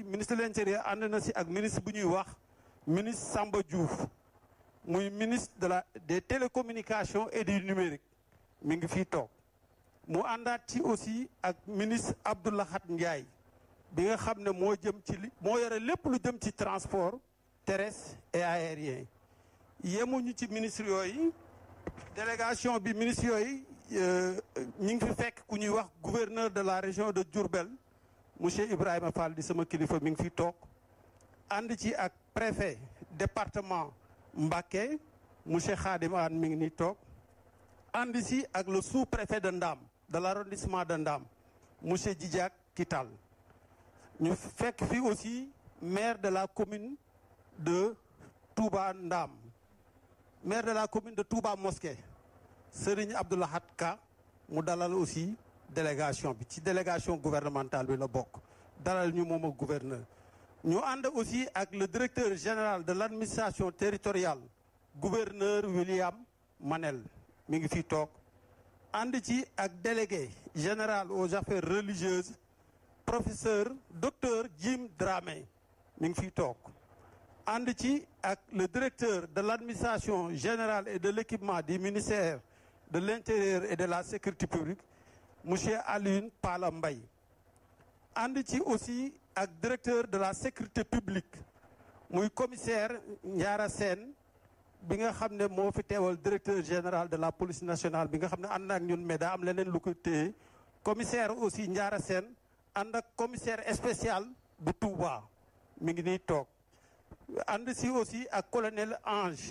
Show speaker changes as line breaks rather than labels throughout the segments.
ministre de l'intérieur ànd na si ak ministre bu ñuy wax ministre Samba Diouf muy ministre de la des télécommunications et du numérique mi ngi fii toog mu àndaat ci aussi ak ministre Abdoulahat Ndiaye bi nga xam ne moo jëm ci li moo yore lépp lu jëm ci transport terrestre et aérien yemuñu ci ministre yooyu délégation bi ministre yooyu ñi ngi fi fekk ku ñuy wax gouverneur de la région de Diourbel monsieur Ibrahima Fall di sama kilifa mi ngi fi toog ànd ci ak préfet département Mbacké monsieur Khadim Anne mi ngi ni toog ànd si ak le sous-préfet de Ndam de l'arrondissement de Ndam monsieur Djidiack Kital ñu fekk fi aussi maire de la commune de Touba Ndam maire de la commune de Touba Mosquée Serigne Abdoulahat Ka mu dalal aussi délégation bi ci délégation gouvernementale bi la bokk dalal ñu moom ak gouverneur ñu ànd aussi ak le directeur général de l'administration territoriale gouverneur William Manel mi ngi fi toog ànd ci ak délégué général aux affaires religieuses professeur docteur Jim Dramé mi ngi fi toog ànd ci ak le directeur de l'administration générale et de l'équipement du ministère de l'intérieur et de la sécurité publique monsieur Alioune Pala Mbaye ànd ci aussi ak directeur de la sécurité publique muy commissaire Ndiara Sène bi nga xam ne moo fi teewal directeur général de la police nationale bi nga xam ne ànd ak ñun mais daa am leneen lu ko téye commissaire aussi Ndiara Sène ànd ak commissaire spécial bu Touba mi ngi nii toog ànd si aussi ak colonel Ange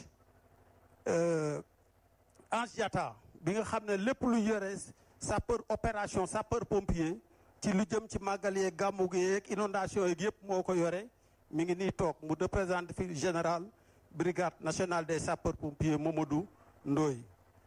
Ange Diatta bi nga xam ne lépp lu yore sapeur opération sapeur pompier ci lu jëm ci màggal yeeg gàmmu gi yeeg inondation yeeg yëpp moo ko yore mi ngi nii toog mu représente fi général brigade nationale des sapeurs pompiers Mamadou Ndoye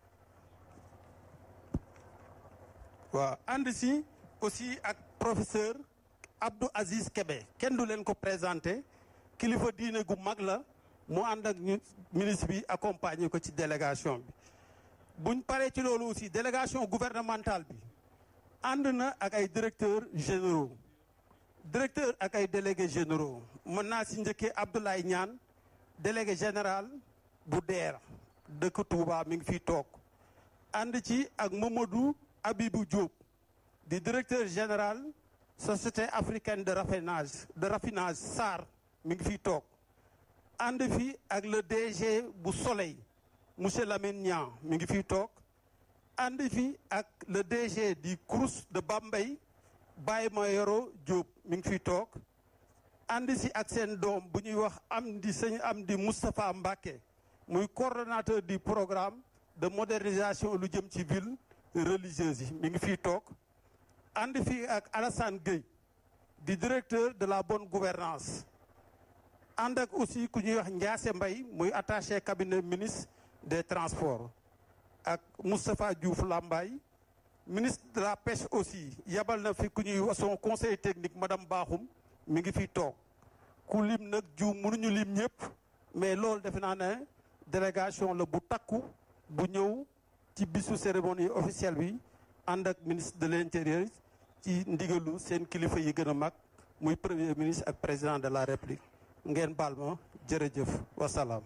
waaw ànd si aussi ak professeur Abdou Aziz Kébé kenn du leen ko présenté kilifa diine gu mag la mu ànd ak ñu ministre bi accompagner ko ci délégation bi buñ paree ci loolu aussi délégation gouvernementale bi ànd na ak ay directeurs généraux directeur ak ay délégués généraux mën naa si njëkkee Abdoulaye Niane délégué général bu DER dëkk Touba mi ngi fiy toog ànd ci ak Mamadou Abibou Diop di directeur général société africaine de raffinage de raffinage SAR mi ngi fiy toog ànd fi ak le DG bu Soleil monsieur Lamine Niang mi ngi fiy toog ànd fi ak le DG du Crous de Bambey Baye Mayoro Diop mi ngi fiy toog ànd si ak seen doom bu ñuy wax am di sëñ am di Moustapha Mbacké muy coordonnateur du programme de modernisation lu jëm ci ville religieuse yi mi ngi fiy toog ànd fii ak Alassane Gueye di directeur de la bonne gouvernance ànd ak aussi ku ñuy wax Ndiasse Mbaye muy attaché cabinet ministre des transports ak Moustapha Diouf Lambaye ministre de la pêche aussi yabal na fi ku ñuy wax son conseil technique madame Bakhoum mi ngi fiy toog ku lim nag jiw mënuñu lim ñëpp mais loolu defe naa ne délégation la bu takku bu ñëw ci bisu cérémonie officielle bi ànd ak ministre de l'intérieur ci ndigalu seen kilifa yi gën a mag muy premier ministre ak président de la république ngeen baal ma jërëjëf wasalaam.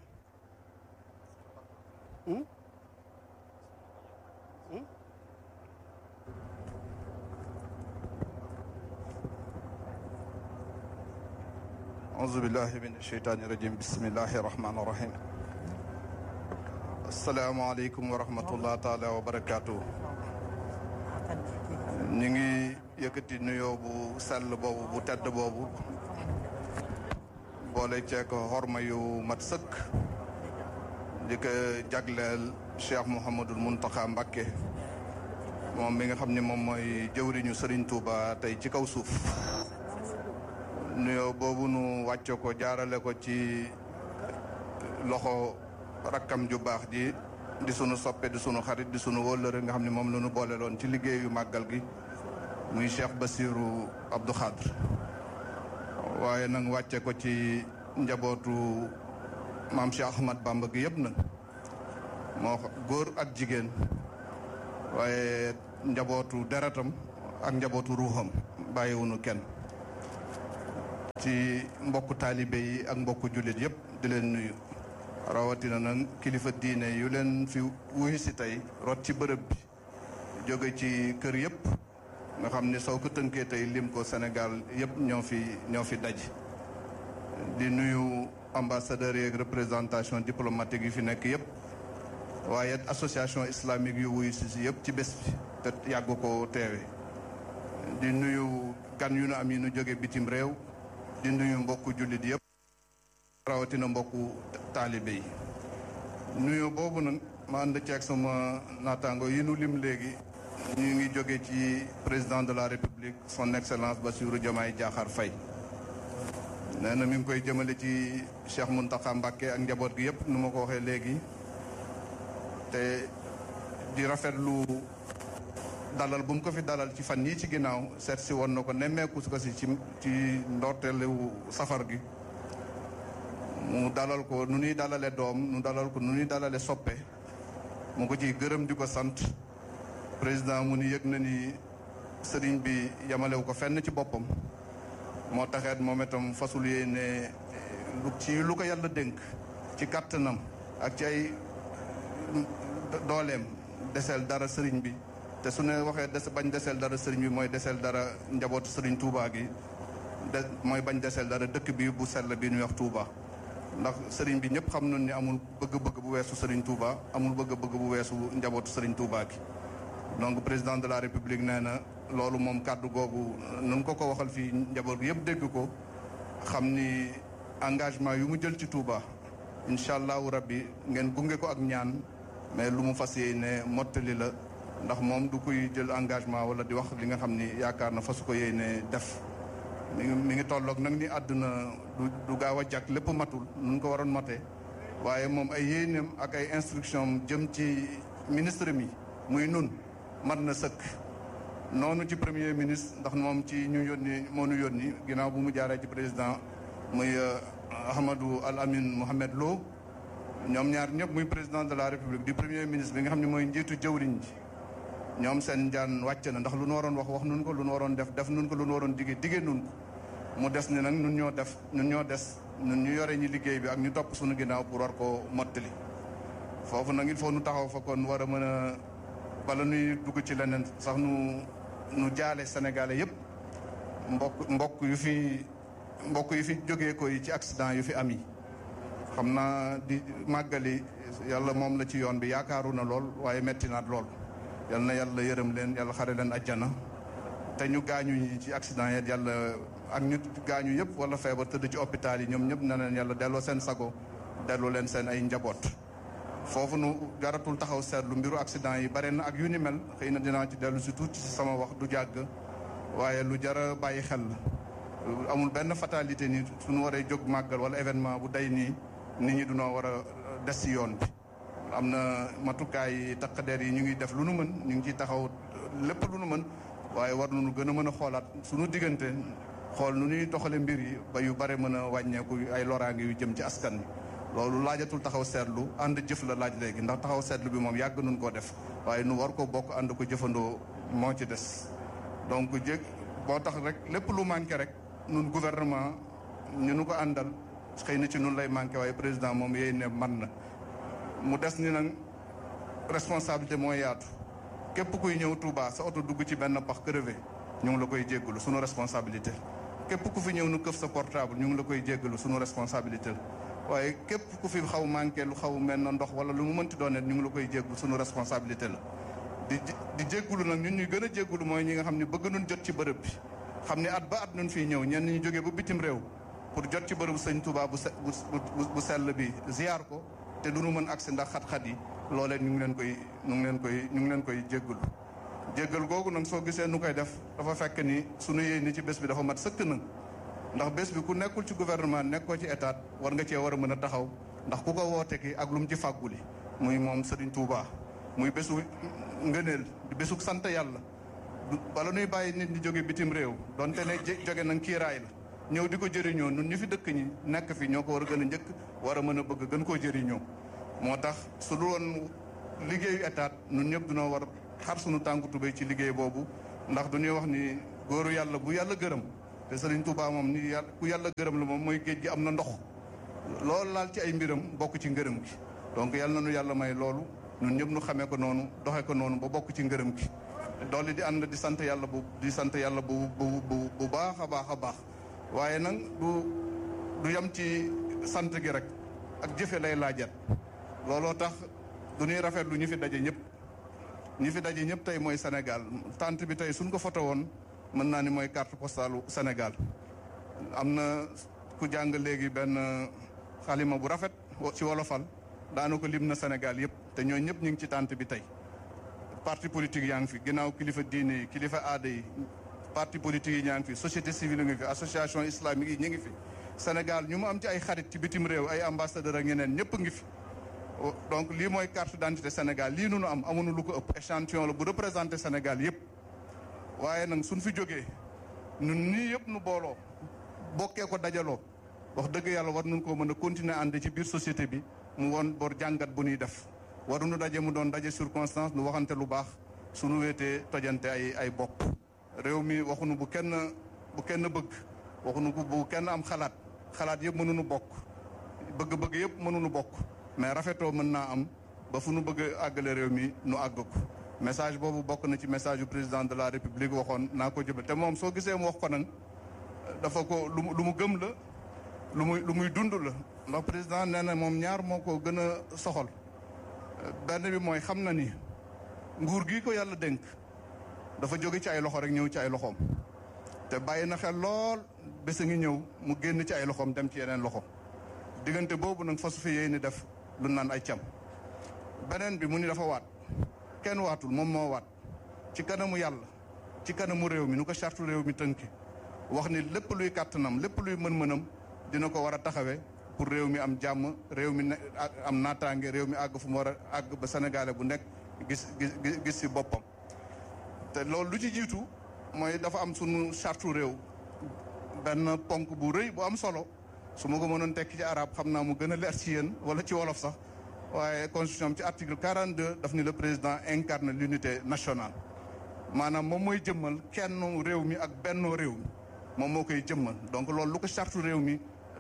auzu billahi min asheytaani rajim bismillahi rahmaani rahim asalaamaaleykum wa rahmatullah taala wa barakaatu ñu ngi yëkkati nuyoo bu sell boobu bu tedd boobu boole ceek xorma yu mat sëkk di ko jagleel Cheikh Mouhamadul Muntaxa Mbakke moom mi nga xam ne moom mooy jëwriñu Serigne Touba tey ci kaw suuf nuyoo boobu nu wàcce ko jaarale ko ci loxo rakkam ju baax ji di sunu soppe di sunu xarit di sunu wóllëre nga xam ne moom la ñu boole loon ci liggéeyu màggal gi muy Cheikh Bassirou Abdou Khadre waaye nag wàcce ko ci njabootu maam Cheikh Ahmad Bamba gi yëpp nag moo góor ak jigéen waaye njabootu deretam ak njabootu ruuxam bàyyiwunu kenn ci mbokku taalibe yi ak mbokku jullit yëpp di leen nuyu rawatina nag kilifa diine yu leen fi wuyu si tey rot ci bërëb bi jóge ci kër yëpp nga xam ni soo ko tënkee tey lim ko Sénégal yëpp ñoo fi ñoo fi daj di nuyu ambassadeurs yeeg représentation diplomatique yi fi nekk yëpp waaye association islamique yu wuyu si si yëpp ci bés bi te yàgg ko teewe di nuyu gan yu nu am yi nu jóge bitim réew di nuyu mbokku jullit yëpp rawatina mbokku taalibe yi nuyu boobu nag ma ànd ceeg sama naataango yi nu lim léegi ñu ngi jóge ci président de la république son excellence Bassirou Diomaye Diakhar Faye nee na mi ngi koy jëmale ci Cheikh Mountakha Mbacké ak njaboot gi yëpp nu ma ko waxee léegi te di rafetlu dalal bu mu ko fi dalal ci fan yii ci ginnaaw seet si woon na ko nemmeeku ko si ci ci ndorteelu safar gi mu dalal ko nu ñuy dalale doom nu dalal ko nu ñuy dalale soppe mu ko ciy gërëm di ko sant président mu ni yëg na ni sëriñ bi yamalewu ko fenn ci boppam moo taxeet moom itam fasul yéene lu ci lu ko yàlla dénk ci kàttanam ak ci ay dooleem deseel dara sëriñ bi te su ne waxee des bañ deseel dara sëriñ bi mooy deseel dara njabootu sëriñ Touba gi de mooy bañ deseel dara dëkk bi bu sell bi ñuy wax Touba. ndax sëriñ bi ñëpp xam nañ ni amul bëgg-bëgg bu weesu sëriñ Touba amul bëgg-bëgg bu weesu njabootu sëriñ Touba gi. donc président de la république nee na loolu moom kàddu googu nun ko ko waxal fii njaboot gi yëpp dégg ko xam ni engagement yu mu jël ci Touba incha allahu rabbi ngeen gunge ko ak ñaan mais lu mu fas yéene mottali la. ndax moom du koy jël engagement wala di wax li nga xam ni yaakaar na fasu ko yéene def mi ngi mi ngi tolloog nag ni àdduna du du gaaw a jàkk lépp matul nun ko waroon mate waaye moom ay yéeneem ak ay instruction jëm ci ministre mi muy nun mat na sëkk noonu ci premier ministre ndax moom ci ñu yónni moo nu yónni ginnaaw bu mu jaaree ci président muy Ahmadou Al Amin Mohamed Lo ñoom ñaar ñëpp muy président de la république du premier ministre bi nga xam ne mooy njiitu jëwriñ ji ñoom seen njaan wàcc na ndax lu nu waroon wax wax nun ko lu nu waroon def def nun ko lu nu waroon digee digee nun ko mu des ni nag nun ñoo def nun ñoo des nun ñu yore ñi liggéey bi ak ñu topp suñu ginnaaw pour war koo mottali foofu nag il faut nu taxaw fa kon war a mën a bala nuy dugg ci leneen sax nu nu jaale sénégalais yëpp mbokk mbokk yu fi mbokk yu fi jógee ko yi ci accident yu fi am yi xam naa di màggali yàlla moom la ci yoon bi yaakaaru na lool waaye metti naat lool yal na yàlla yërëm leen yàlla xare leen ajjana te ñu gaañu ñi ci accident yi yàlla ak ñu gaañu yëpp wala feebar tëdd ci hôpital yi ñoom ñëpp na leen yàlla delloo seen sago delloo leen seen ay njaboot foofu nu jaratul taxaw seetlu mbiru accident yi bare na ak yu ni mel xëy na dinaa ci dellu si tuuti si sama wax du jàgg waaye lu jara bàyyi xel la amul benn fatalité ni suñu waree jóg màggal wala événement bu day nii nit ñi dunoo war a des si yoon bi am na matukaay takkadeer yi ñu ngi def lu nu mën ñu ngi ciy taxaw lépp lu nu mën waaye war nañu gën a mën a xoolaat suñu diggante xool nu ñuy doxale mbir yi ba yu bare mën a wàññeeku ay loraange yu jëm ci askan wi loolu laajatul taxaw seetlu ànd jëf la laaj léegi ndax taxaw seetlu bi moom yàgg nun koo def waaye nu war ko bokk ànd ko jëfandoo moo ci des donc jég boo tax rek lépp lu manqué rek nun gouvernement ñu nu ko àndal xëy na ci nun lay manqué waaye président moom yéy ne man na mu des ni nag responsabilité mooy yaatu képp kuy ñëw Touba sa oto dugg ci benn pax crevé ñu ngi la koy jéggalu sunu responsabilité képp ku fi ñëw nu këf sa portable ñu ngi la koy jéggalu sunu responsabilité waaye képp ku fi xaw manqué lu xaw mel na ndox wala lu mu mënti doon ñu ngi la koy jéggalu sunu responsabilité la di di jéggalu nag ñun ñuy gën a jéggalu mooy ñi nga xam ne bëgg nun jot ci bërëb bi xam ne at ba at nun fii ñëw ñenn ñu jógee ba bitim réew pour jot ci bërëbu sëñ Touba bu bu sell bi ziar ko te du nu mën agsi ndax xat-xat yi loolee ñu ngi leen koy ñu ngi leen koy ñu ngi leen koy jéggalu jéggal googu nag soo gisee nu koy def dafa fekk ni sunu yéene ci bés bi dafa mat sëkk nag ndax bés bi ku nekkul ci gouvernement nekkoo ci état war nga cee war a mën a taxaw ndax ku ko woote ki ak lu mu ci fàgguli muy moom Serigne Touba muy bésu ngëneel di bésu sant yàlla bala nuy bàyyi nit ñi jóge bitim réew donte ne jóge nag kiiraay la ñëw di ko jëriñoo nun ñu fi dëkk ñi nekk fi ñoo ko war a gën a njëkk war a mën a bëgg gën koo jëriñoo moo tax su dul woon liggéeyu état nun ñëpp dunoo war xar sunu tànku tubéy ci liggéey boobu ndax du ñuy wax ni góoru yàlla bu yàlla gërëm te Serigne Touba moom ni yàlla ku yàlla gërëm la moom mooy géej gi am na ndox loolu laal ci ay mbiram bokk ci ngërëm gi donc yàlla na nu yàlla may loolu ñun ñëpp nu xamee ko noonu doxee ko noonu ba bokk ci ngërëm gi doole di ànd di sant yàlla bu di sant yàlla bu bu bu bu baax a baax a baax waaye nag du du yem ci sant gi rek ak jëfe lay laajat looloo tax du ñuy rafetlu ñi fi daje ñëpp ñi fi daje ñëpp tey mooy Sénégal tant bi tey suñ ko foto woon mën naa ni mooy carte postalu Sénégal am na ku jàng léegi benn xalima bu rafet ci wolofal daana ko lim na Sénégal yëpp te ñoo ñëpp ñu ngi ci tant bi tey parti politique yaa ngi fi ginnaaw kilifa diine yi kilifa aada yi parti politique yi ñaa ngi fi société civile ngi fi association islamique yi ñu ngi fi Sénégal ñu mu am ci ay xarit ci bitim réew ay ambassadeur ak ñeneen ñëpp ngi fi donc lii mooy carte d'identité Sénégal lii nu nu am amuñu lu ko ëpp échantillon la bu représenté Sénégal yëpp waaye nag suñ fi jógee ñun nii yëpp nu booloo bokkee ko dajaloo wax dëgg yàlla war nañ koo mën a continuer ànd ci biir société bi mu woon bor jàngat bu ñuy def waruñu daje mu doon daje circonstance nu waxante lu baax suñu wéetee tojante ay ay bopp réew mi waxuñu bu kenn bu kenn bëgg waxuñu bu kenn am xalaat xalaat yëpp mënuñu bokk bëgg-bëgg yëpp mënuñu bokk mais rafetoo mën naa am ba fu nu bëgg àggale réew mi nu àgg ko message boobu bokk na ci message yu président de la république waxoon naa ko jëbal te moom soo gisee mu wax ko nag dafa ko lu lu mu gëm la lu muy lu muy dund la ndax président nee na moom ñaar moo ko gën a soxal benn bi mooy xam na ni nguur gi ko yàlla dénk dafa jóge ci ay loxo rek ñëw ci ay loxoom te bàyyi na xel lool bés a ngi ñëw mu génn ci ay loxoom dem ci yeneen loxo diggante boobu nag fasu fi yéey ni def lu naan ay cam beneen bi mu ni dafa waat kenn waatul moom moo waat ci kanamu yàlla ci kanamu réew mi nu ko chartu réew mi tënki wax ni lépp luy kàttanam lépp luy mën-mënam dina ko war a taxawee pour réew mi am jàmm réew mi ne am naataange réew mi àgg fu mu war a àgg ba sénégalais bu nekk gis gis gis si boppam te loolu lu ci jiitu mooy dafa am sunu chartu réew benn ponk bu rëy bu am solo su ma ko mënoon tekki ci arab xam naa mu gën a leer ci yéen wala ci wolof sax waaye constitution ci article 42 daf ni le président incarne l'unité nationale maanaam moom mooy jëmmal kenn réew mi ak bennoo réew mi moom moo koy jëmmal donc loolu lu ko chartu réew mi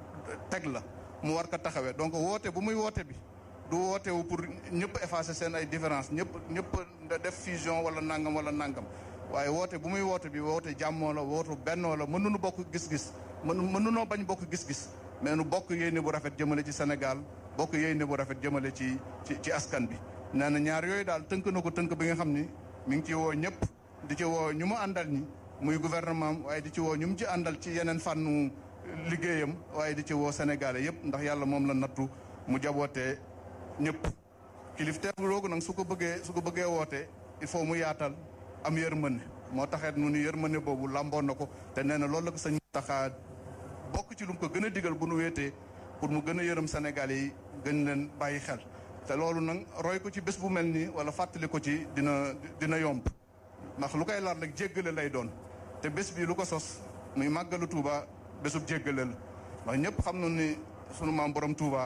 teg la mu war ko taxawee donc woote bu muy woote bi du woote wu pour ñëpp effacer seen ay différence ñëpp ñëpp def fusion wala nangam wala nangam waaye woote bu muy woote bi woote jàmmoo la woote bennoo la mënuñu bokk gis-gis mën mënunoo bañ bokk gis-gis mais nu bokk yéene bu rafet jëmale ci Sénégal bokk yéene bu rafet jëmale ci ci ci askan bi nee na ñaar yooyu daal tënk na ko tënk bi nga xam ni mi ngi ci woo ñëpp di ci woo ñu mu àndal ñi muy gouvernement waaye di ci woo ñu mu ci àndal ci yeneen fànnu liggéeyam waaye di ci woo Sénégalais yëpp ndax yàlla moom la nattu mu jabootee ñëpp kilifteef loogu nag su ko bëggee su ko bëggee wootee il faut mu yaatal am yërmande moo taxeet nu ni yërmande boobu làmboon na ko te nee na loolu la ko sëñ taxaa bokk ci lu mu ko gën a digal bu nu wéetee pour mu gën a yërëm Sénégalais yi gën leen bàyyi xel te loolu nag roy ko ci bés bu mel nii wala fàttali ko ci dina dina yomb ndax lu koy laal rek jéggale lay doon te bés bi lu ko sos muy màggalu Touba bésub jéggale la ndax ñëpp xam na ni sunu maam borom Touba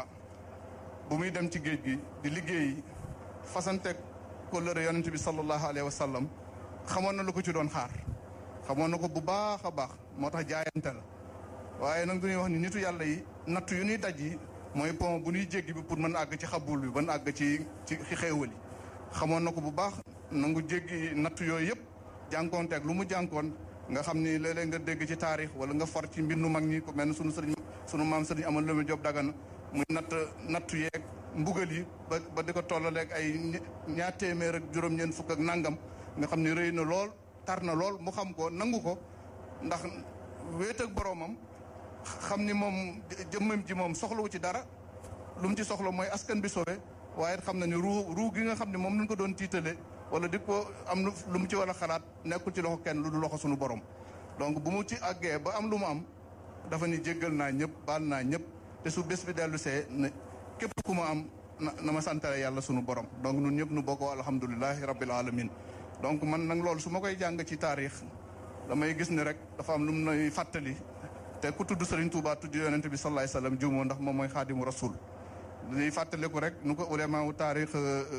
bu muy dem ci géej gi di liggéey fasanteeg kóllëre yonent bi sallallahu alayhi wa sallam xamoon na lu ko ci doon xaar xamoon na ko bu baax a baax moo tax jaayante la waaye nag du ñuy wax ni nitu yàlla yi nattu yu ñuy daj yi mooy pont bu ñuy jéggi bi pour mën àgg ci xabul bi mën àgg ci ci xéewal yi xamoon na ko bu baax nangu jéggi nattu yooyu yëpp jànkoonteeg lu mu jànkoon nga xam ni léeg-léeg nga dégg ci taarix wala nga for ci mbindu mag ñi ko mel ne sunu sëriñ sunu maam sëriñ amal lu mu job dagana muy natt nattu yeeg mbugal yi ba ba di ko tollaleeg ay ñaar téeméer ak juróom-ñeent fukk ak nangam nga xam ni rëy na lool tar na lool mu xam ko nangu ko ndax wéet ak boroomam xam ni moom jëmmam ji moom soxlawu ci dara lu mu ci soxla mooy askan bi sowe waaye xam na ni ruu ruu gi nga xam ne moom lañ ko doon tiitale wala di ko am lu mu ci war a xalaat nekkul ci loxo kenn lu du loxo suñu borom donc bu mu ci àggee ba am lu mu am dafa ni jéggal naa ñëpp baal naa ñëpp te su bés bi dellu see ne képp ku ma am na ma santale yàlla sunu borom donc ñun ñëpp nu bokk alhamdulilahi rabbil alamin donc man nag loolu su ma koy jàng ci taarix damay gis ni rek dafa am lu mu nay fàttali te ku tudd Serigne Touba tudd yonent bi sallallahu alayhi wasallam juumoo ndax moom mooy xaadimu rasul dañuy fàttaliku rek nu ko ulama wu taarix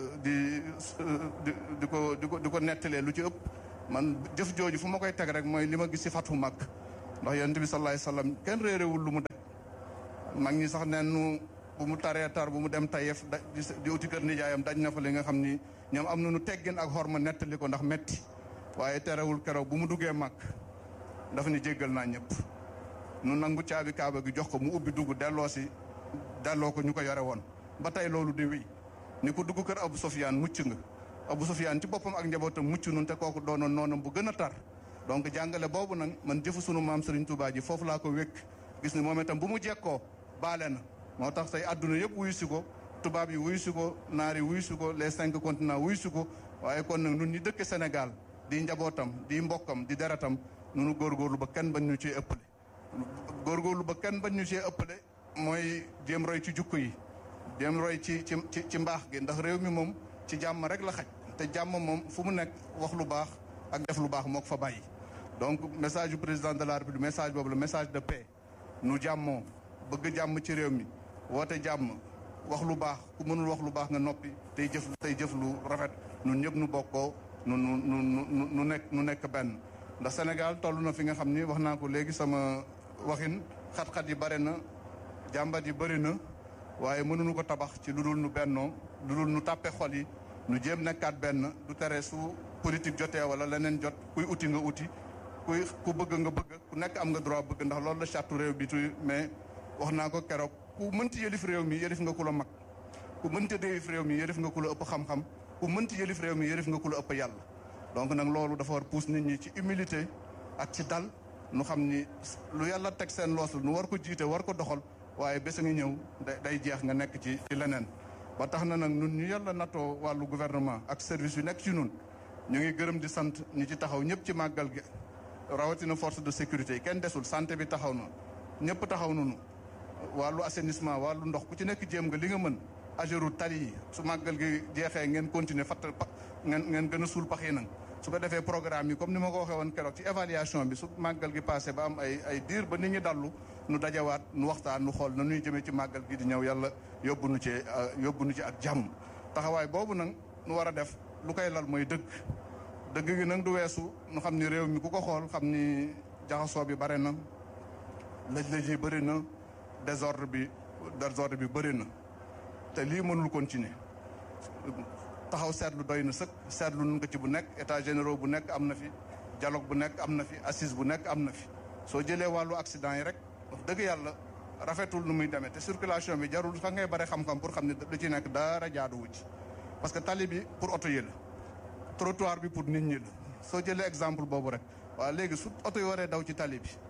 di di ko di ko di ko nettalee lu ci ëpp man jëf jooju fu ma koy teg rek mooy li ma gis ci fatu mag ndax yonent bi sallallahu alayhi wasallam kenn réerewul lu mu def mag ñi sax neen nu bu mu taree tar bu mu dem tayef da di uti kër nijaayam daj na fa li nga xam ni ñoom am na nu teggin ak xorma nettali ko ndax metti waaye terewul keroog bu mu duggee màkk dafa ni jéggal naa ñëpp nu nangu caabi kaaba gi jox ko mu ubbi dugg delloo si delloo ko ñu ko yore woon ba tey loolu di wéy ni ko dugg kër Abu Sufyaan mucc nga Abu Sufyaan ci boppam ak njabootam mucc nun te kooku doonoon noonam bu gën a tar donc jàngale boobu nag man jëfu sunu maam Serigne Touba ji foofu laa ko wékk gis ni moom itam bu mu jekkoo baale na moo tax tey adduna yëpp wuyu si ko tubaab yi wuyu si ko naar yi wuyu si ko les cinq continents wuyu si ko waaye kon nag nun ñi dëkk Sénégal di njabootam di mbokkam di deretam nunu góorgóorlu ba kenn bañ ñu cee ëppale góorgóorlu ba kenn bañ ñu cee ëppale mooy jéem roy ci jukko yi jéem roy ci ci ci mbaax gi ndax réew mi moom ci jàmm rek la xaj te jàmm moom fu mu nekk wax lu baax ak def lu baax moo ko fa bàyyi donc message du président de la république message boobu la message de paix nu jàmmoo bëgg jàmm ci réew mi woote jàmm wax lu baax ku mënul wax lu baax nga noppi tey jëf tey jëf lu rafet nun ñëpp nu bokkoo nu nu nu nu nekk nu nekk benn ndax Sénégal toll na fi nga xam ni wax naa ko léegi sama waxin xat-xat yi bare na jàmbat yi bëri na waaye mënuñu ko tabax ci lu dul nu bennoo lu dul nu tàppe xol yi nu jéem nekkaat benn du tere su politique jotee wala leneen jot kuy uti nga uti kuy ku bëgg nga bëgg ku nekk am nga droit bëgg ndax loolu la charte réew bi tu mais wax naa ko keroog ku mënti yëlif réew mi yëlif nga ku la mag ku mënti yëlif réew mi yëlif nga ku la ëpp xam-xam ku mënti yëlif réew mi yëlif nga ku la ëpp yàlla donc nag loolu dafa war pousse nit ñi ci humilité ak ci dal nu xam ni lu yàlla teg seen loos nu war ko jiite war ko doxal waaye bés a ngi ñëw day jeex nga nekk ci ci leneen ba tax na nag nun ñu yàlla nattoo wàllu gouvernement ak service yu nekk ci nun ñu ngi gërëm di sant ñi ci taxaw ñëpp ci màggal gi rawatina force de sécurité yi kenn desul santé bi taxaw na ñëpp taxaw nañu wàllu assainissement wàllu ndox ku ci nekk jéem nga li nga mën agéru tali yi su màggal gi jeexee ngeen continuer fatt ngeen ngeen gën a suul pax yi nag su ko defee programme yi comme ni ma ko waxee woon keroog ci évaluation bi su màggal gi passé ba am ay ay diir ba nit ñi dallu nu dajawaat nu waxtaan nu xool na nuy jëmee ci màggal gi di ñëw yàlla yóbbu nu ci yóbbu nu ci ak jàmm taxawaay boobu nag nu war a def lu koy lal mooy dëgg dëgg gi nag du weesu nu xam ni réew mi ku ko xool xam ni jaxasoo bi bare na lëj-lëj yi bëri na désordre bi désordre bi bëri na te lii mënul continuer taxaw seetlu doy na sëkk seetlu nun ko ci bu nekk état généraux bu nekk am na fi dialogue bu nekk am na fi assise bu nekk am na fi soo jëlee wàllu accident yi rek wax dëgg yàlla rafetul nu muy demee te circulation bi jarul sax ngay bare xam-xam pour xam ne lu ci nekk dara jaaduwu ci parce que tali bi pour oto yi la trottoir bi pour nit ñi la soo jëlee exemple boobu rek waaw léegi su oto yi waree daw ci tali bi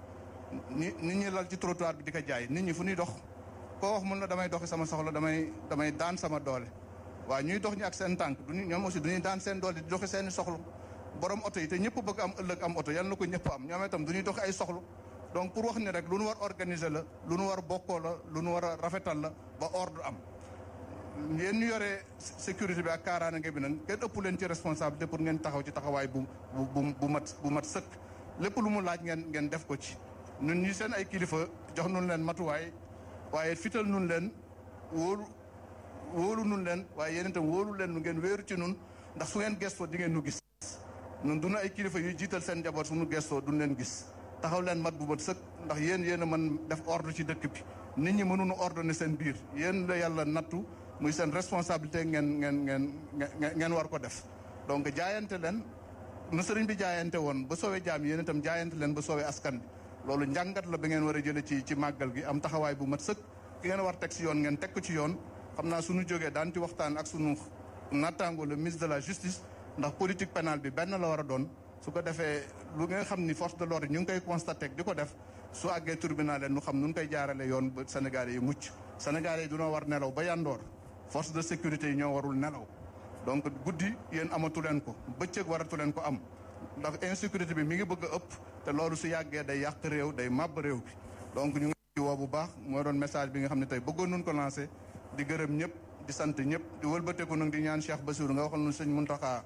ni nit ñi lal ci trottoir bi di ko jaay nit ñi fu ñuy dox koo wax mun na damay doxi sama soxla damay damay daan sama doole waaw ñuy dox ñi ak seen tànk duñu ñoom aussi duñuy daan seen doole di doxi seeni soxla borom oto yi te ñëpp bëgg am ëllëg am oto yal na ko ñëpp am ñoom itam duñuy doxi ay soxla donc pour wax ni rek lu nu war organiser la lu nu war bokkoo la lu nu war a rafetal la ba ordre am yéen ñu yore sécurité bi ak kaaraange bi nag kenn ëpp leen ci responsabilité pour ngeen taxaw ci taxawaay bu bu bu mat bu mat sëkk lépp lu mu laaj ngeen ngeen def ko ci ñun ñi seen ay kilifa jox nun leen matuwaay waaye fital nun leen wóolu wóolu nun leen waaye yéen itam wóolu leen nu ngeen wéeru ci nun ndax su ngeen gestoo di ngeen nu gis nun duna ay kilifa yuy jiital seen njaboot su nu gestoo duñ leen gis taxaw leen mat bu mat sëkk ndax yéen yéen a mën def ordre ci dëkk bi nit ñi mënuñu ordonner seen biir yéen la yàlla nattu muy seen responsabilité ngeen ngeen ngeen ngeen war ko def donc jaayante leen nu sëriñ bi jaayante woon ba soowee jaam yéen itam jaayante leen ba soowee askan bi loolu njàngat la ba ngeen war a jële ci ci màggal gi am taxawaay bu mat sëkk ki ngeen war teg ci yoon ngeen teg ko ci yoon xam naa suñu jógee daan ci waxtaan ak sunu nattaango le ministre de la justice ndax politique pénale bi benn la war a doon su ko defee lu nga xam ni force de l'ordre ñu ngi koy constaté di ko def su àggee tribunal leen nu xam nu koy jaarale yoon ba Sénégalais yi mucc Sénégalais yi dunoo war nelaw ba yandoor force de sécurité yi ñoo warul nelaw donc guddi yéen amatu leen ko bëccëg waratu leen ko am ndax insécurité bi mi ngi bëgg a ëpp te loolu su yàggee day yàq réew day màbb réew bi donc ñu ngi ci woo bu baax mooy doon message bi nga xam ne tey bëggoon nun ko lancé di gërëm ñëpp di sant ñëpp di wëlbateeku nag di ñaan Cheikh Bassirou nga waxal nu sëñ Mountakha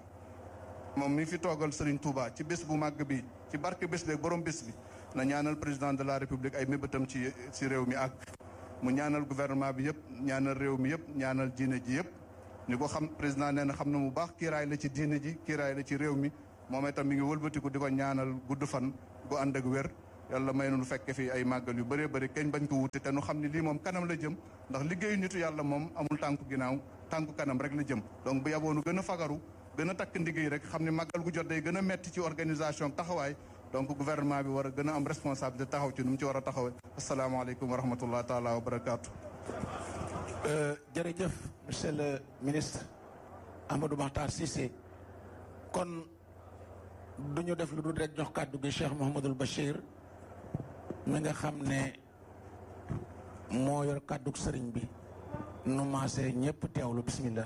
moom mi fi toogal Serigne Touba ci bés bu màgg bi ci barke bés bi ak borom bés bi na ñaanal président de la république ay mébétam ci ci réew mi ak mu ñaanal gouvernement bi yëpp ñaanal réew mi yëpp ñaanal diine ji yëpp ni ko xam président nee na xam na mu baax kiiraay la ci diine ji kiiraay la ci réew mi moom itam mi ngi wëlbatiku di ko ñaanal gudd fan gu ànd ak wér yàlla may nu fekke fi ay màggal yu bëree bëri keñ bañ ko wuute te nu xam ne lii moom kanam la jëm ndax liggéeyu nitu yàlla moom amul tànku ginnaaw tànku kanam rek la jëm donc bu yaboonu gën a fagaru gën a takk ndigg yi rek xam ne màggal gu jot day gën a metti ci organisation taxawaay donc gouvernement bi war a gën a am responsabilité taxaw ci nu mu ci war a taxawee asalaamaaleykum wa rahmatullah taala wa barakaatu.
jërëjëf monsieur le ministre Amadou Mahtar Cissé kon du ñu def lu dul rek jox kàddu gi Cheikh Mouhamadul Bachir mi nga xam ne moo yor kàddu sëriñ bi nu maasee ñëpp teewlu bismillah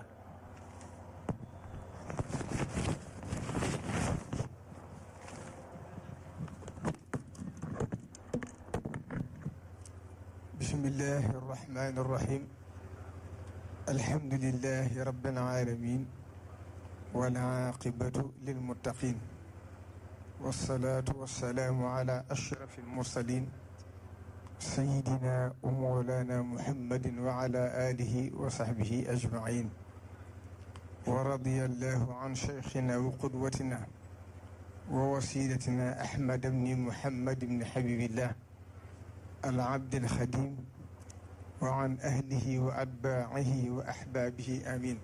bismillahi arrahmani arrahim alhamdulillahi rabbil alamin wal aqibatu lilmuttaqin wassalatu wassalamu ala ashrafil mursalin sayidina wa mawlana muhammadin wa ala alihi wa sahbihi ajmain wa radiyallahu an cheikhina wa qudwatina wa wasilatina ahmad bni muhammad bni habibillah العبد الخديم وعن أهله وأتباعه وأحبابه آمين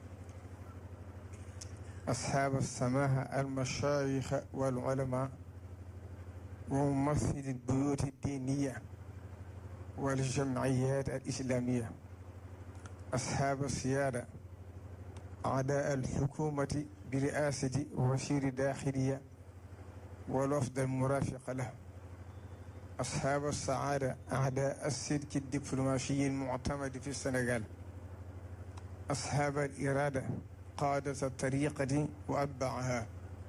أصحاب السماحة المشايخ والعلماء وممثل البيوت الدينية والجمعيات الإسلامية أصحاب السيادة أعداء الحكومة برئاسة وزير داخلية والوفد المرافق له أصحاب السعادة أعداء السلك الدبلوماسي المعتمد في السنغال أصحاب الإرادة قادة الطريقة وأتباعها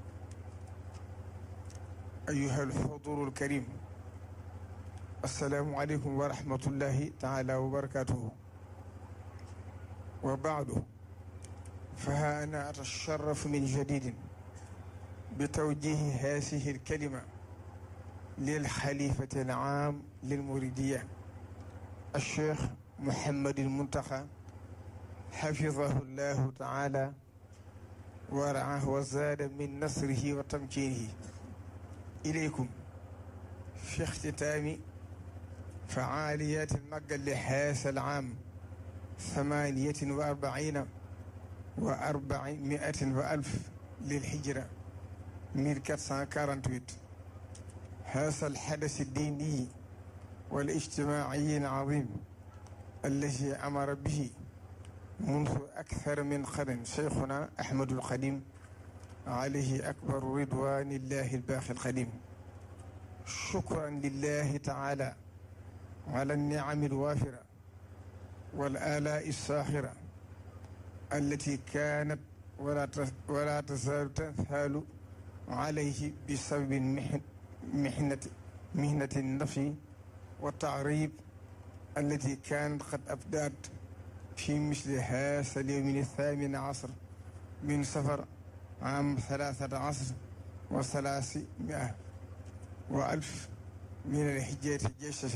أيها الحضور الكريم السلام عليكم ورحمة الله تعالى وبركاته وبعد فها أنا أتشرف من جديد بتوجيه هذه الكلمة للخليفة العام للمريدية الشيخ محمد المنتقى حفظه الله تعالى ورعاه وزاد من نصره وتمكينه إليكم في اختتام فعاليات المجل لهذا العام ثمانية وأربعين وأربعمائة وألف للحجرة 1448 هذا الحدث الديني والاجتماعي العظيم الذي أمر به منذ أكثر من قرن شيخنا أحمد القديم عليه أكبر رضوان الله الباقي القديم شكرا لله تعالى على النعم الوافرة والآلاء الساخرة التي كانت ولا ولا تزال تنثال عليه بسبب محن محنة مهنة النفي والتعريب التي كانت قد أبدات في مثل هذا اليوم الثامن عشر من سفر عام ثلاثة عشر وثلاثمائة وألف من الحجاج جيشة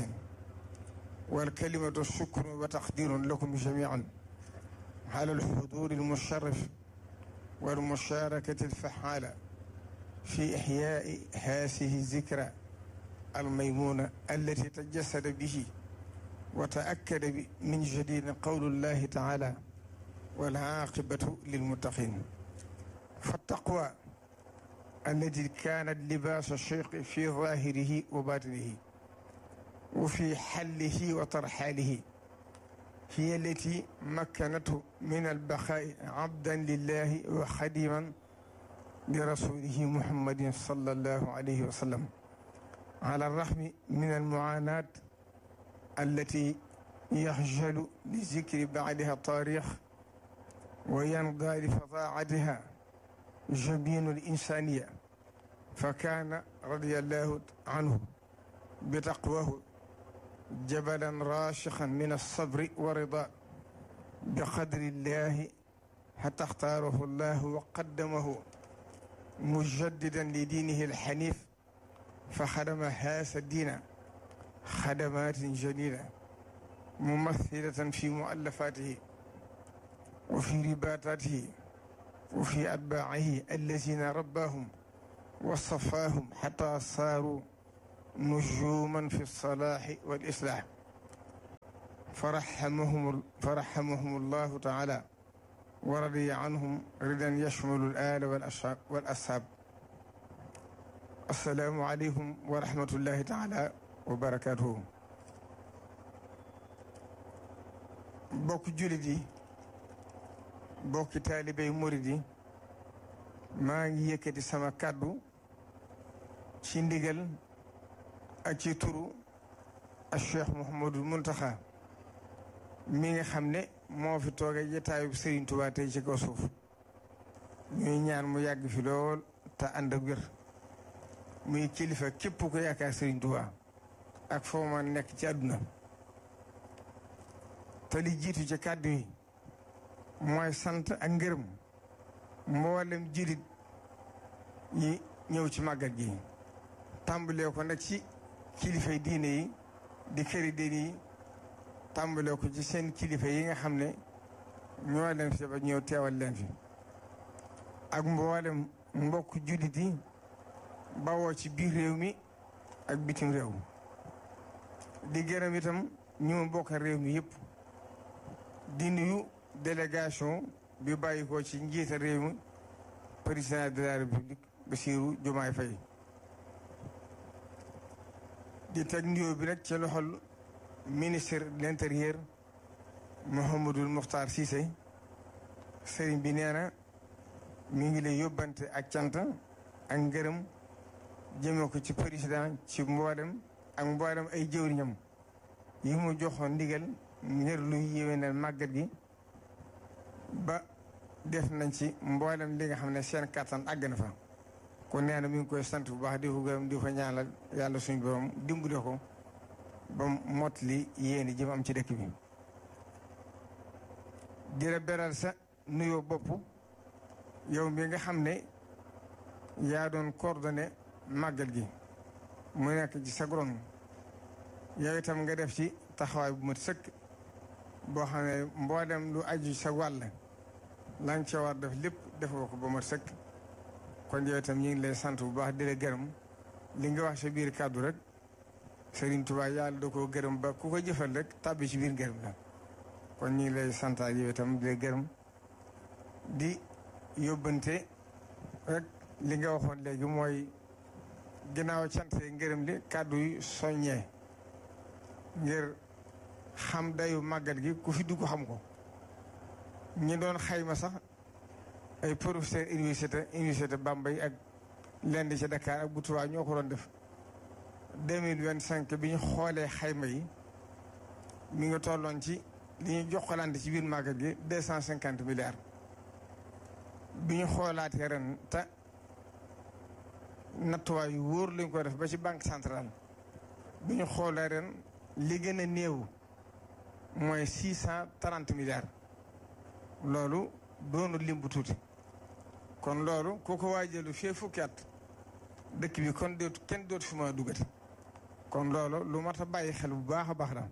والكلمة الشكر وتقدير لكم جميعا على الحضور المشرف والمشاركة الفعالة في إحياء هذه الذكرى الميمونة التي تجسد به وتأكد من جديد قول الله تعالى والعاقبة للمتقين فالتقوى الذي كانت لباس الشيخ في ظاهره وباطنه وفي حله وترحاله هي التي مكنته من البقاء عبدا لله وخديما لرسوله محمد صلى الله عليه وسلم على الرغم من المعاناة التي يخجل لذكر بعدها التاريخ وينضى لفظاعتها جبين الإنسانية فكان رضي الله عنه بتقواه جبلا راشقا من الصبر والرضا بقدر الله حتى اختاره الله وقدمه مجددا لدينه الحنيف فخدم هذا الدين خدمات جليلة ممثلة في مؤلفاته وفي رباطاته وفي أتباعه الذين رباهم وصفاهم حتى صاروا nujuman fi lsalaaxi walislaax faraxamahum faraxamahum allahu taala wa radiya anhum ridan yashmalu al aala wal ashaab assalaamu aleykum wa rahmatullahi taala wa barakatuhu bokk julit yi bokki taalibey murid yi maa ngi yëkkati sama kàddu ci ndigal ak ci turu ak Cheikh Mouhamadul Muntaxa mi nga xam ne moo fi tooge jataayub Serigne Touba tey ci kaw suuf ñuy ñaan mu yàgg fi lool te ànd ak wér muy kilifa képp ko yaakaar Serigne Touba ak foo ma nekk ci àdduna te li jiitu ci kàddu yi mooy sant ak ngërëm mboolem jullit yi ñëw ci màggal gi tàmbalee ko nag ci kilifay diine yi di këri diine yi tàmbalee ko ci seen kilifa yi nga xam ne ñoo leen fi ba ñëw teewal leen fi ak mboolem mbokk jullit yi bawoo ci biir réew mi ak bitim réew di gërëm itam ñu mu bokk réew mi yëpp di nuyu délégation bi bàyyi ko ci njiita réew mi président de la république Bassirou Diomaye Faye di teg nuyoo bi nag ci loxol ministre de l'intérieur Mouhamadul Mokhtar Cissé sëriñ bi nee na mi ngi lay yóbbante ak cant ak ngërëm jëme ko ci président ci mboolem ak mboolem ay jëwriñam yi mu joxoon ndigal ngir luy yéwénal màggat gi ba def nañ ci mboolem li nga xam ne seen kattan àgg na fa kon nee na mi ngi koy sant bu baax di ko gërëm di ko ñaanal yàlla suñu borom dimbale ko ba mot li yéeni jëm am ci dëkk bi di la beral sa nuyoo bopp yow mi nga xam ne yaa doon coordonné màggal gi mu nekk ci sa gron yow itam nga def ci taxawaay bu mat sëkk boo xam ne mboolem lu aju sa wàll la nga ca war def lépp defoo ko ba mat sëkk kon yow itam ñu ngi lay sant bu baax di la gërëm li nga wax sa biir kàddu rek Serigne Touba yàlla da koo gërëm ba ku ko jëfal rek tàbbi ci biir gërëm la kon ñu ngi lay santaat yow itam di la gërëm di yóbbante rek li nga waxoon léegi mooy ginnaaw cant ngërëm li kàddu yi soññee ngir xam dayu màggal gi ku fi dugg xam ko ñi doon xayma sax ay professeur université université Bambey ak lenn ci Dakar ak bu Tuubaa ñoo ko doon def deux mille vingt cinq bi ñu xoolee xayma yi mi ngi tolloon ci li ñu jokkalante ci biir màggal gi deux cent cinquante milliards bi ñu xoolaatee ren te nattuwaay yu wóor lañ ko def ba ci banque centrale bi ñu xoolee ren li gën a néew mooy six cent trente milliards loolu doonu lim bu tuuti kon loolu ku ko waajalu fee fukki at dëkk bi kon dootu kenn dootu fi ma duggati kon loolu lu mat a bàyyi xel bu baax a baax la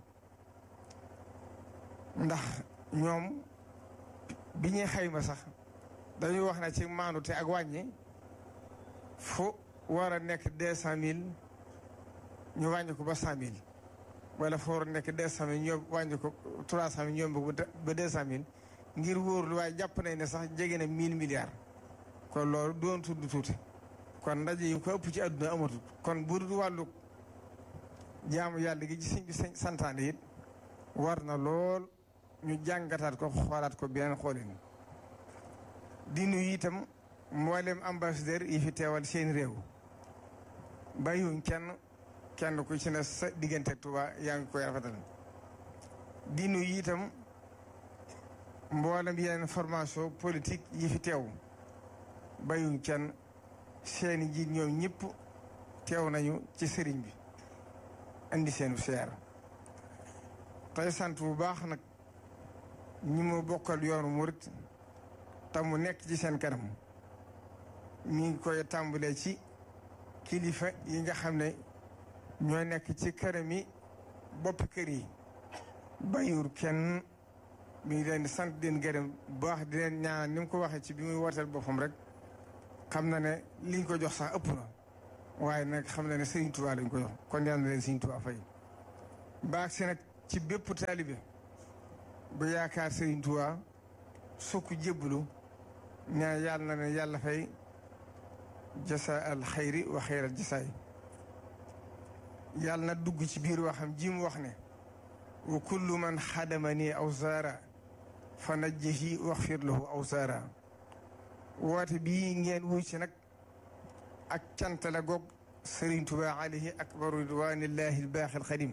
ndax ñoom bi ñuy xayma sax dañuy wax ne ci maanute ak wàññi fu war a nekk deux cent mille ñu wàññi ko ba cent mille wala fu war a nekk deux cent mille ñoo wàññi ko trois cent mille ñoom ba deux cent mille ngir wóorlu waaye jàpp nañ ne sax jege na mille milliards kon loolu doon tudd tuuti kon ndaje yi ko ëpp ci àdduna amatul kon bu dul wàllu jaamu yàlla gi ci bi santaane it war na lool ñu jàngataat ko xoolaat ko beneen xoolin di nuyu itam mboolem ambassadeur yi fi teewal seen réew bàyyiwuñ kenn kenn ku ci ne sa diggante Tuuba yaa ngi koy rafetal di nuyu itam mboolem yeneen formation politique yi fi teew bàyyiwuñ kenn seeni jiit ñoom ñëpp teew nañu ci sëriñ bi indi seenu seer tey sant bu baax nag ñi ma bokkal yoonu murit te mu nekk ci seen kanam mi ngi koy tàmbalee ci kilifa yi nga xam ne ñoo nekk ci këram yi boppi kër yi bàyyiwul kenn mi ngi leen di sant di leen gërëm bu baax di leen ñaan ni mu ko waxee ci bi muy wooteel boppam rek xam na ne liñ ko jox sax ëpp na waaye nag xam na ne Serigne Touba lañ ko jox kon yal na leen Serigne Touba fay baax si nag ci bépp taalibe bu yaakaar Serigne Touba sukk jébbalu ñaan yàlla na leen yàlla fay jasa al xayri wa xayral jasaay yàlla na dugg ci biir waxam ji mu wax ne wa kullu man xadama nii aw zaara fa najjihi waxfir lahu aw zaara woote bii ngeen wuy ci nag ak cant la goog Serigne Touba alayhi akbaru ridwanillahi albaaxi alxadim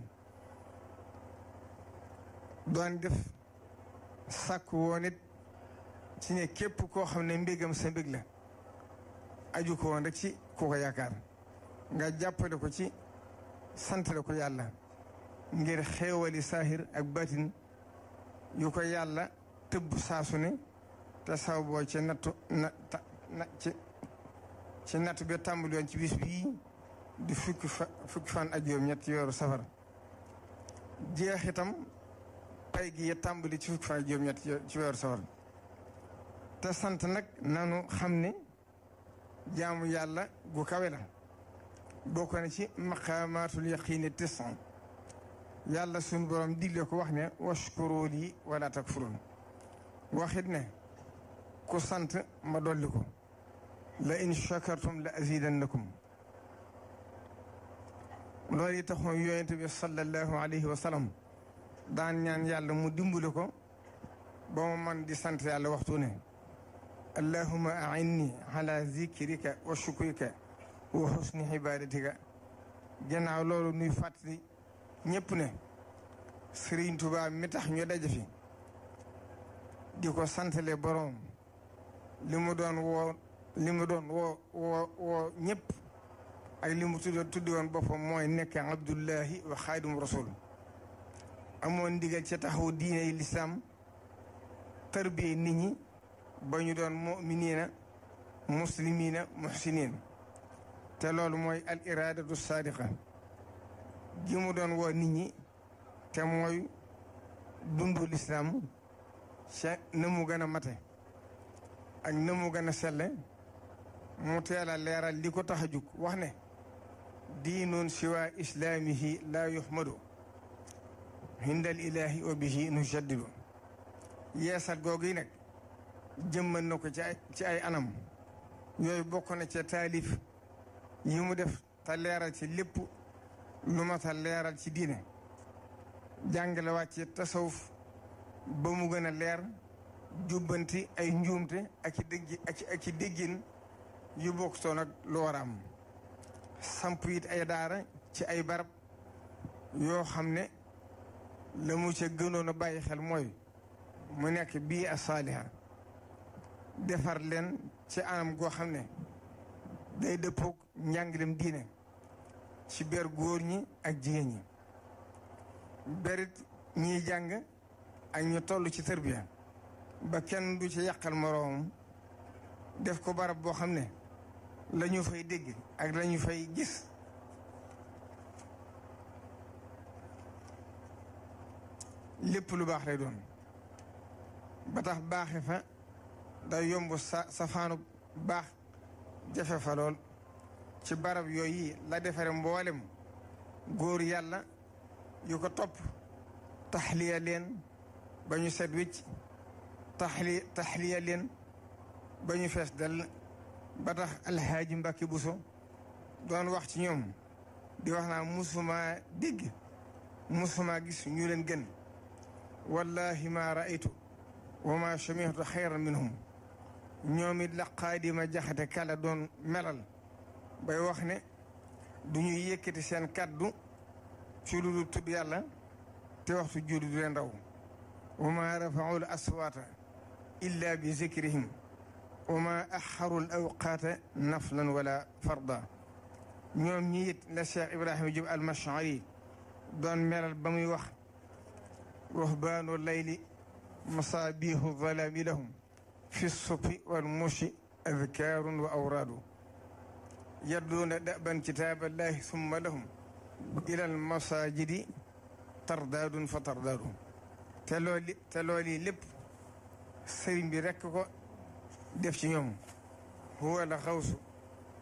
doon def sàkk woon it ci ne képp koo xam ne mbégam sa mbég la aju ko woon rek ci ku ko yaakaar nga jàppale ko ci santale ko yàlla ngir xeewali saahir ak batin yu ko yàlla tëbb saasu ne te saw boo ci nattu na na ci ci nattu bi tàmbali woon ci bis bii di fukki fa fukki fan ak juróom ñett weeru safar jeex itam pay gi ya tàmbali ci fukki fan ak juróom ñett ci weeru safar te sant nag nanu xam ne jaamu yàlla gu kawe la bokk na ci maqaamaatul yaqiini tisan yàlla suñu borom digle ko wax ne washkuru lii wala takfurun waxit ne ku sant ma dolli ko la in shakartum la azidannakum loolu yi taxoon yonent bi sallallahu alayhi wa sallam daan ñaan yàlla mu dimbali ko ba mu man di sant yàlla waxtu ne allahuma ainni ala zikrika wa shukrika wa husni ibadatika gannaaw loolu nuy fàttali ñëpp ne Sëriñ Tuubaa mi tax ñu daje fi di ko santale boroom li mu doon woo li mu doon woo woo woo ñëpp ak li mu tudd tuddi woon boppam mooy nekk abdullahi wa xaadimu rasul amoon ndigal ca taxaw diine yi lislaam tarbiye nit ñi ba ñu doon muminina muslimina muhsinin te loolu mooy al iradatu sadiqa gi mu doon woo nit ñi te mooy dundu lislaam ca na mu gën a mate ak na mu gën a selle mu teel a leeral li ko tax a jug wax ne diinun siwa islaamihi laa yuhmadu hindal ilahi wa bihi nujaddidu yeesal googu yi nag jëmmal na ko ci ay ci ay anam yooyu bokk na ca taalif yi mu def te leeral ci lépp lu ma ta leeral ci diine jàngale wàcce tasawuf ba mu gën a leer jubbanti ay njuumte ak i dégg ak i déggin yu bokk toon ak lu war a am samp it ay daara ci ay barab yoo xam ne la mu ca gënoon a bàyyi xel mooy mu nekk bii a saaliha defar leen ci anam goo xam ne day dëppoog njàngalem diine ci ber góor ñi ak jigéen ñi berit ñiy jàng ak ñu toll ci tërbiya ba kenn du ci yàqal moroomam def ko barab boo xam ne la ñu fay dégg ak la ñu fay gis lépp lu baax lay doon ba tax baaxe fa day yomb sa safaanu baax jafe fa lool ci barab yooyu la defare mboolem góor yàlla yu ko topp taxliya leen ba ñu set wicc taxli taxliya leen ba ñu fees dell ba tax alxaaji Mbàkke Buso doon wax ci ñoom di wax naa musuma dégg musuma gis ñu leen gën wallahi ma raaytu wa ma samihtu xayran minhum ñoom it la xaadima jaxate kala doon melal bay wax ne du ñuy yëkkati seen kàddu ci lu dul tudd yàlla te waxtu julli du leen raw wa ma rafaau l aswaata illa bi zikrihim wa ma axaru l awqaata naflan wala farda ñoom ñi it la Cheikh Ibrahima Diop al-Mash'ari doon melal ba muy wax ruhbaanu layli masaabihu zalaami lahum fi sufi wal mushi adkaarun wa awraadu yadduuna daban kitaaballahi summa lahum ila al masajidi tardaadun fa tardaadu te looli te looli lépp sëriñ bi rekk ko def ci ñoom huwa al xawsu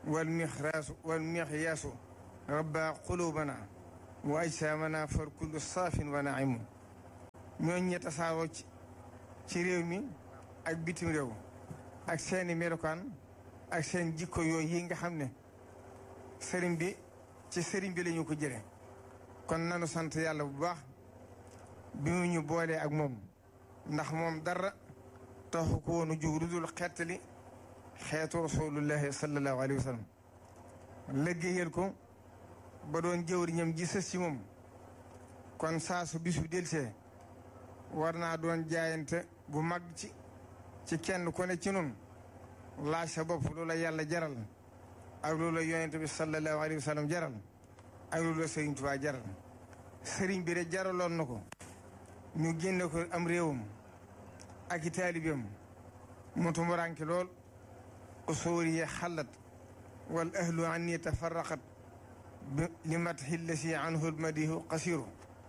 wal mixraasu wal mixyaasu rabba qulubana wa ajsaamana far kullu saafin wa naimu ñooñ ñe tasaaroo ci ci réew mi ak bitim réew ak seeni melokaan ak seen jikko yooyu yi nga xam ne sëriñ bi ci sëriñ bi lañu ko jële kon nanu sant yàlla bu baax bi mu ñu boolee ak moom ndax moom dara taxu ko woonu jug lu dul xettali xeetu rasulullahi sallallahu alayhi wa sallam liggéeyal ko ba doon jëwriñam ji sës ci moom kon saa su bis bu delsee war naa doon jaayante bu mag ci ci kenn ku ne ci nun laaj sa bopp loola yàlla jaral ak loola yonente bi sallallahu alayhi wa sallam jaral ak loola sëriñ Tuubaa jaral sëriñ bi de jaraloon na ko ñu génne ko am réewam ak i taalibeem mu tumuranke lool usuuri yi xallat wal ahlu an ni tafarraqat li matxi lasi anhu lmadihu qasiru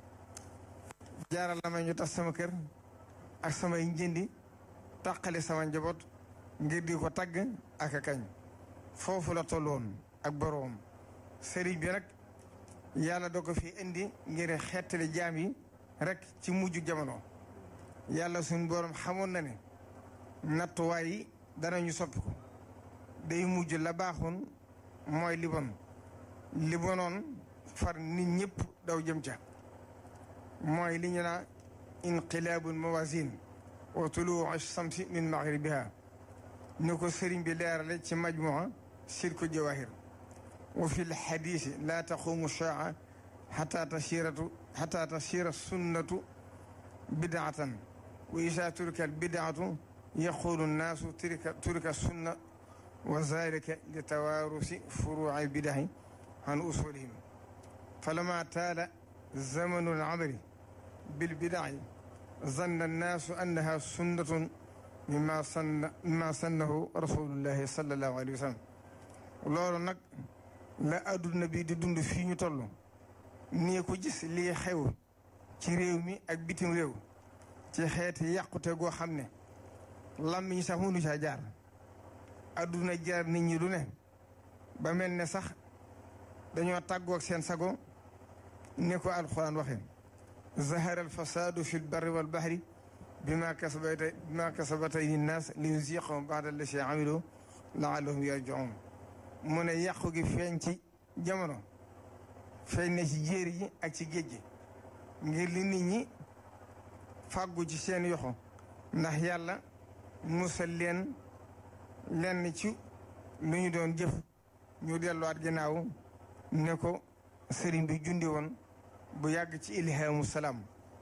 jaaral na ma ñu tas sama kër ak samay njëndi tàqale sama njaboot ngir di ko tagg ak a kañ foofu la tolloon ak boroom sëriñ bi nag yàlla da ko fi indi ngir xettali jaam yi rek ci mujj jamono yàlla suñ borom xamoon na ne nattuwaay yi danañu soppi ko day mujj la baaxoon mooy li bon li bonoon far nit ñëpp daw jëm ca mooy li ñu naa inqilaabul mawasin wa tuluu samsi min maghribiha ni ko sëriñ bi leerale ci majmua silku jawahir wa fi lxadisi laa taqumu shaa xata tasiratu xata tasira sunnatu bidaatan wa isa turika albidaatu yaqulu nnaasu turika turika sunna wa zalika li tawaarusi furuuci bidahi an usulihim falama taala zamanu alamali bilbidaci zanna annaasu annaha sunnatun mimma sanna mimma sannahu rasulullahi sallallahu alayhi wa sallam loolu nag la adduna bi di dund fii ñu toll nii ko gis lii xew ci réew mi ak bitim réew ci xeeti yàqute goo xam ne làmmiñ sax mënu caa jaar adduna jaar nit ñi du ne ba mel ne sax dañoo tàggoog seen sago ni ko alxuraan waxe zahara alfasadu fi lbarri walbahri bima kasabata bima kasabat aydi nnaas li yuziqahum ba'da allati amilu laallahum yarji'un mu ne yàqu gi feeñ ci jamono feeñ na ci jéeri ji ak ci géej gi ngir li nit ñi fàggu ci seen yoxo ndax yàlla musal leen lenn ci lu ñu doon jëf ñu delluwaat ginnaaw ne ko sëriñ bi jundi woon bu yàgg ci ilhaamu salaam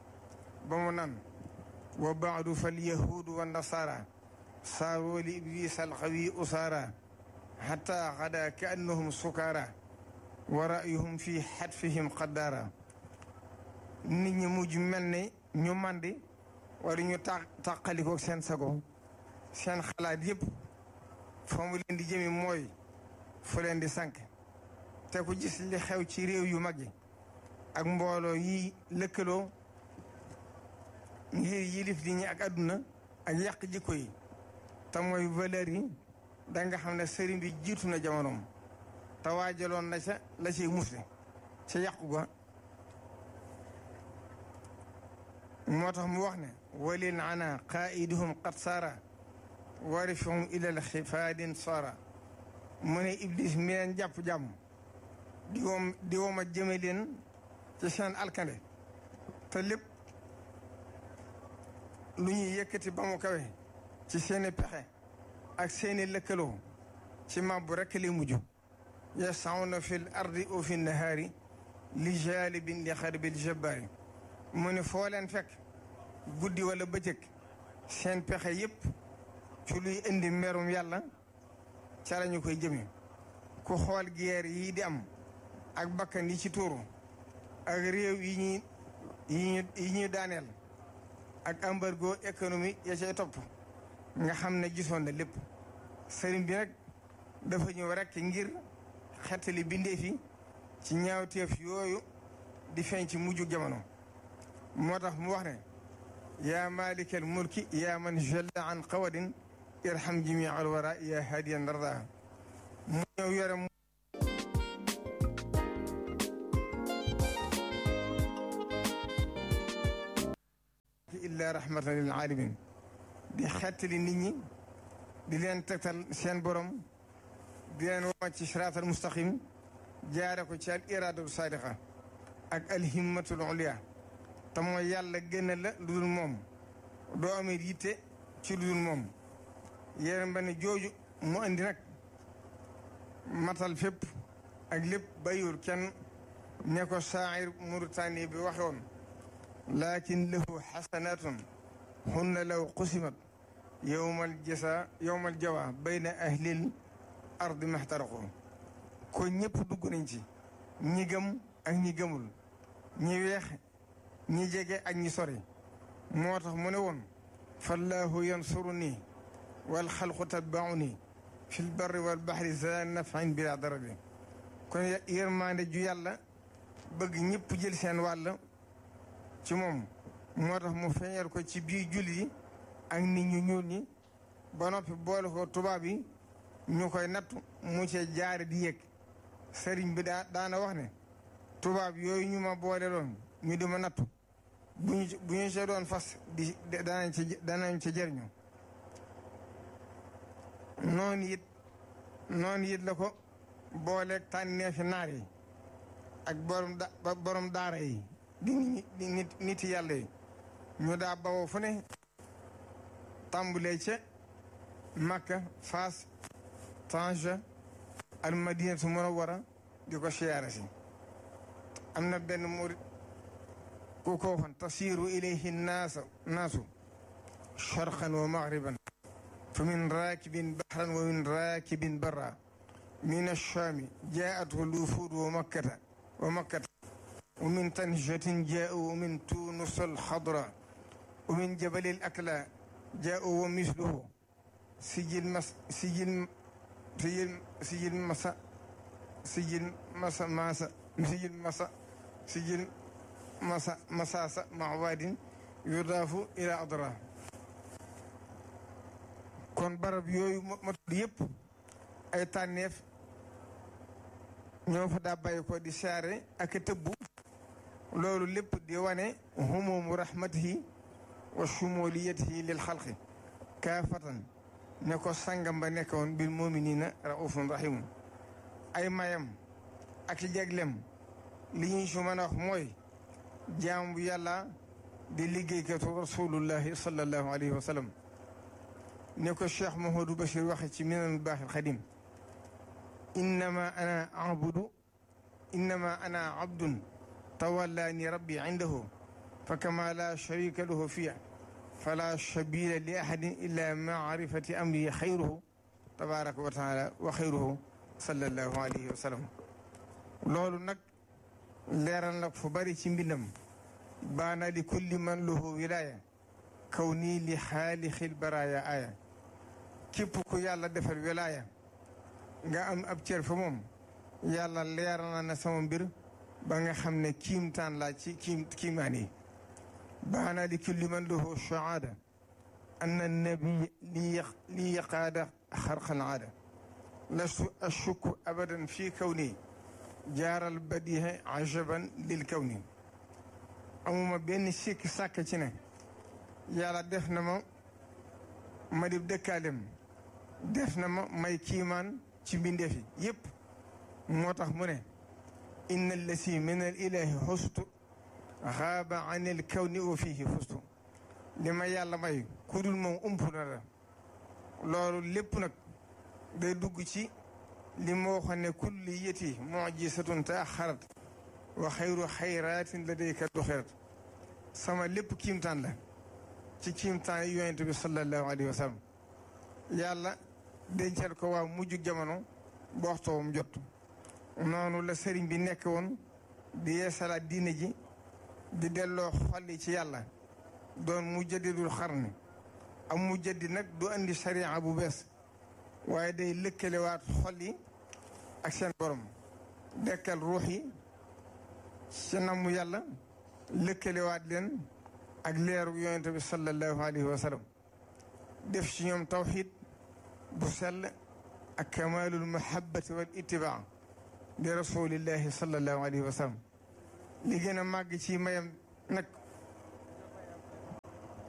ba mu nan wa baadu fal yahuudu wa nasaara saaroo li iblis alxawi usaara xata xada ka annahum sukaara wa rayuhum fi xatfihim qaddaara nit ñi mujj mel ne ñu màndi wala ñu ta tàqalikoo seen sago seen xalaat yëpp fa mu leen di jëmi mooy fu leen di sànk te ku gis li xew ci réew yu mag yi ak mbooloo yi lëkkaloo ngir yilif di ñi ak àdduna ak yàq jikko yi te mooy valeur yi da nga xam ne sëriñ bi jiitu na jamonoom te waajaloon na ca la ciy musle ca yàqu ga moo tax mu wax ne walil ana qaiduhum qad saara warifahum ilal xifaadin saara mu ne iblis mi leen jàpp jàmm di woom di wooma jëme leen ci seen alkande te lépp lu ñuy yëkkati ba mu kawe ci seeni pexe ak seeni lëkkaloo ci màbbu rekk li mujj yasawna fi l ardi o fi nahaari li jalibin li xarbil jabbaari mu ne foo leen fekk guddi wala bëccëg seen pexe yépp ci luy indi merum yàlla ca lañu koy jëme ku xool guerre yi di am ak bakkan yi ci tuuru ak réew yi ñuy yi ñu yi ñuy daaneel ak embargo économique ya cay topp nga xam ne gisoon na lépp sëriñ bi nag dafa ñëw rekk ngir xettali bindeef yi ci ñaawteef yooyu di feeñ ci mujju jamono moo tax mu wax ne yaa malikal mulki yaa man jalla an qawadin irham jami al wara yaa hadiyan darda mu ñëw yore mu illa rahmatan lil alamin di xettali nit ñi di leen tegtal seen borom di leen woo ci siraatal mustaqim jaare ko ci al iradatu sadiqa ak al himmatul ulia te mooy yàlla génne la lu dul moom doo amee yitte ci lu dul moom yéen ba ne jooju mu andi nag matal fépp ak lépp bayur kenn ne ko saa'ir Mauritanie bi waxe woon lakin lahu xasanatun hunna law qusimat yowmal jasa yowmal jawa bayna ahlil ardi maxtaraqu ko ñëpp dugg nañ ci ñi gëm ak ñi gëmul ñi weex ñi jege ak ñi sori moo tax mu ne woon fallahu yansuru nii wal xalqu tatbaau nii fi lbarri wal baxri za nafin bila darari kon yërmaande ju yàlla bëgg ñëpp jël seen wàll ci moom moo tax mu feeñal ko ci biir julli yi ak nit ñu ñuul ñi ba noppi boole ko tubaab yi ñu koy nattu mu cee jaare di yëg sëriñ bi daa daana wax ne tubaab yooyu ñu ma boole loon ñu di ma nattu bu ñu bu ñu see doon fas di danañ ci danañ ci jëriñu noonu it noonu it la ko booleeg tànneefi naar yi ak borom da borom daara yi di nit nit yàlla yi ñu daa bawoo fu ne tàmbulee ca Makka Faas Tanja al Madinatu Munawwara di ko siyaare si am na benn murit ku ko waxoon tasiiru ilayhi naasa naasu sharqan wa maghriban fa min raakibin bahran wa min raakibin barra min ash-shaami jaa'athu al-wufuud wa makkata wa makkata wa min tanjatin jaa'u wa min tuunus al-xadra wa min jabali al-akla jaa'u wa misluhu sijil mas sijil sijil sijil masa sijil masa masa sijil masa sijil masa masasa mawadin yudaafu ila adra kon barab yooyu ma tudd yëpp ay tànneef ñoo fa daa bàyyi ko di saare ak tëbbu loolu lépp di wane humumu rahmatihi wa shumuliyatihi lil xalqi kaafatan ne ko sangam ba nekkoon bil muminina raufun rahimun ay mayam ak jaglem li ñu si mën a wax mooy jaam bu yàlla di liggéeykatu rasulullahi sallallahu alayhi wa sallam ne ko cheikh Mouhamadou Bachir waxe ci minanul baaxil xadim innama ana abudu innama ana abdun tawallani rabbi indahu fa kama la sharika lahu fiya fala sabila li ahadin illa maarifati amri xayruhu tabaraka wa taala wa xayruhu sallallahu alayhi wa sallam loolu nag leeral nag fu bari ci mbindam baana li kulli man lahu wilaya kaw nii li xaalixil baraaya aaya képp ku yàlla defal wilaya nga am ab cër fa moom yàlla leeral na ne sama mbir ba nga xam ne kiimtaan laa ci kiim kiimaan yi baana li kulli man lahu shahaada anna nabi li yaqaada xarqal aada lastu ashukku abadan fi kawni jaaral badiha ajaban lil kawni amuma benn sikk sàkk ci ne yàlla def na ma ma di dëkkaalem def na ma may kiimaan ci mbindeef yi yépp moo tax mu ne inna allasi min al ilahi xustu xaaba an il kawni wa fihi fustu li ma yàlla may ku dul moom ump na la loolu lépp nag day dugg ci li ma waxoon ne kulli yeti mujisatun taaxarat wa xayru xayraatin ladayka duxirat sama lépp kiimtaan la ci kiimtaan yi yonent bi sallallahu alayhi wa sallam yàlla dencal ko waa mujj jamono ba waxtoom jot noonu la sëriñ bi nekk woon di yeesalaat diine ji di delloo xolli ci yàlla doon mujaddidul xarni am mujaddi nag du andi sariya bu bees waaye day lëkkalewaat xol yi ak seen borom dekkal ruux yi ci namu yàlla lëkkalewaat leen ak leeru yonent bi sallallahu alayhi wa sallam def ci ñoom tawxiid bu sell ak kamalul mahabbati wal ittibaa li rasulillahi sallallahu alayhi wa sallam li gën a màgg ci mayam nag